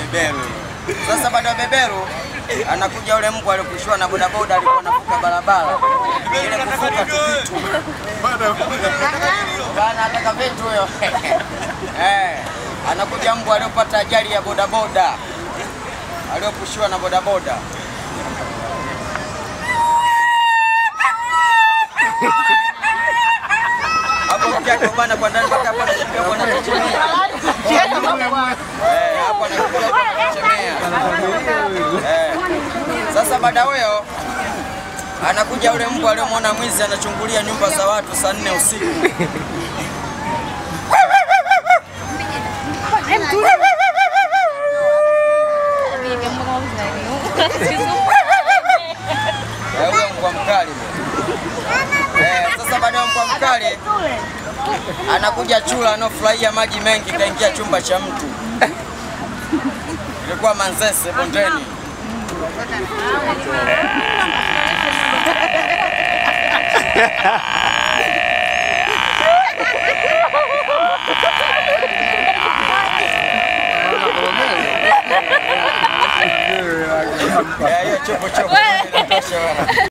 beberu. Sasa baada ya beberu anakuja yule mbwa aliyokushwa na bodaboda alikuwa anavuka barabara ile kuvuka tu vitu bana, ataka vitu huyo eh, anakuja mbwa aliyopata ajali ya bodaboda aliyopushiwa na bodaboda hapo mjaka bana kwa ndani mpaka hapo anakimbia bwana kuchemea. Eh, hapo anakimbia bwana kuchemea. Eh. Sasa baada huyo anakuja yule mbwa aliyomwona mwizi anachungulia nyumba za watu saa nne usiku. Eh, huyo mbwa mkali. Eh, sasa baada ya mbwa mkali anakuja chula anaofurahia maji mengi kaingia chumba cha mtu. Ilikuwa Manzese bondeni. Eh, hiyo chupu chupu inatosha bwana.